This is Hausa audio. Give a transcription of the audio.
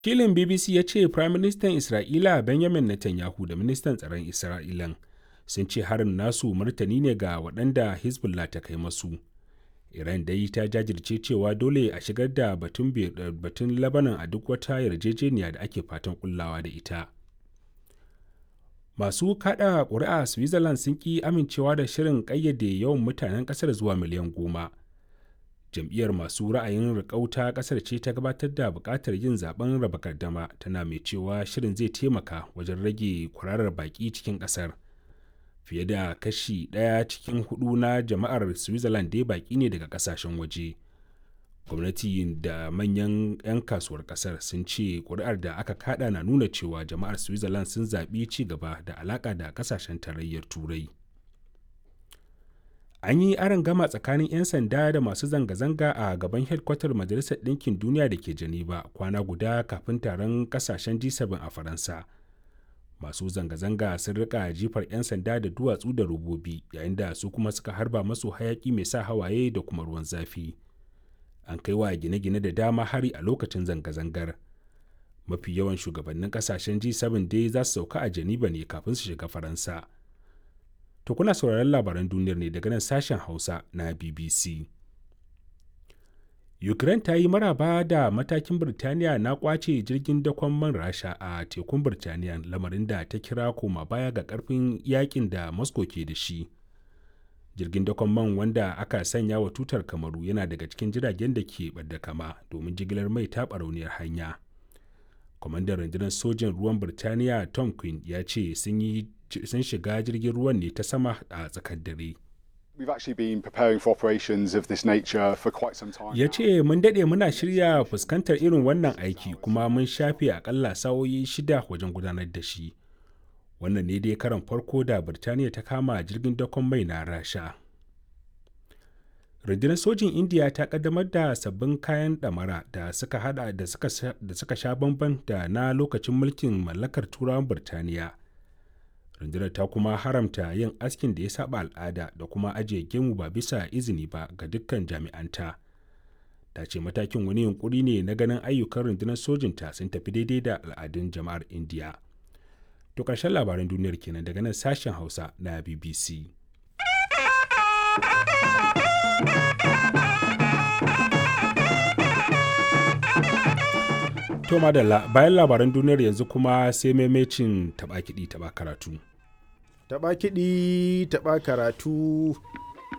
Kilin BBC ya ce Firaministan Isra'ila Benjamin Netanyahu da Ministan Tsaron Isra'ilan sun ce harin nasu martani ne ga waɗanda Hezbollah ta kai masu. Iran dai ta jajirce cewa dole a shigar da batun, batun Lebanon a duk wata yarjejeniya da ake fatan kullawa da ita. Masu kada ƙuri'a Switzerland sun ƙi amincewa da shirin ƙayyade yawan mutanen ƙasar zuwa miliyan goma. Jam'iyyar masu ra'ayin riƙau ta ƙasar ce ta gabatar da buƙatar yin zaben raba gardama tana mai cewa shirin zai taimaka wajen rage kwararar baƙi cikin ƙasar. Fiye da kashi ɗaya cikin hudu na jama'ar Switzerland dai baƙi ne daga ƙasashen waje. gwamnati da manyan 'yan kasuwar kasar sun ce kuri'ar da aka kada na nuna cewa jama'ar switzerland sun zaɓi ci gaba da alaƙa da ƙasashen tarayyar turai an yi aron gama tsakanin 'yan sanda da masu zanga-zanga a gaban hedkwatar majalisar ɗinkin duniya da ke geneva kwana guda kafin taron ƙasashen g7 a faransa masu zanga-zanga sun rika jifar 'yan sanda da duwatsu da robobi yayin da su kuma suka harba masu hayaki mai sa hawaye da kuma ruwan zafi an kai wa gine-gine da dama hari a lokacin zanga-zangar mafi yawan shugabannin kasashen g7 dai za su sauka a geneva ne kafin su shiga faransa to kuna sauraron labaran duniyar ne daga nan sashen hausa na bbc ukraine ta yi maraba da matakin birtaniya na kwace jirgin dakon man rasha a tekun birtaniya lamarin da ta kira koma baya ga karfin yakin da moscow ke da shi jirgin dakon man wanda aka sanya wa tutar kamaru yana daga cikin jiragen da ke ɓadda kama domin jigilar mai ta barauniyar hanya kwamandan rundunar sojin ruwan birtaniya tom quinn ya ce sun shiga jirgin ruwan ne ta sama a tsakar dare ya ce mun daɗe muna shirya fuskantar irin wannan aiki kuma mun shafe akalla sa'o'i shida wajen gudanar da shi wannan ne dai karan farko da birtaniya ta kama jirgin dakon mai na rasha rundunar sojin indiya ta kaddamar da sabbin kayan damara da suka hada da suka sha bamban da na lokacin mulkin mallakar turawan birtaniya rundunar ta kuma haramta yin askin da ya saba al'ada da kuma ajiye gemu ba bisa izini ba ga dukkan jami'anta ta ce matakin wani yunkuri ne na ganin ayyukan rundunar sojinta sun tafi daidai da al'adun jama'ar indiya To ƙarshen labaran duniyar kenan daga nan sashen Hausa na BBC. To madalla bayan labaran duniyar yanzu kuma sai maimacin taɓa kiɗi taɓa karatu. Taɓa kiɗi taɓa karatu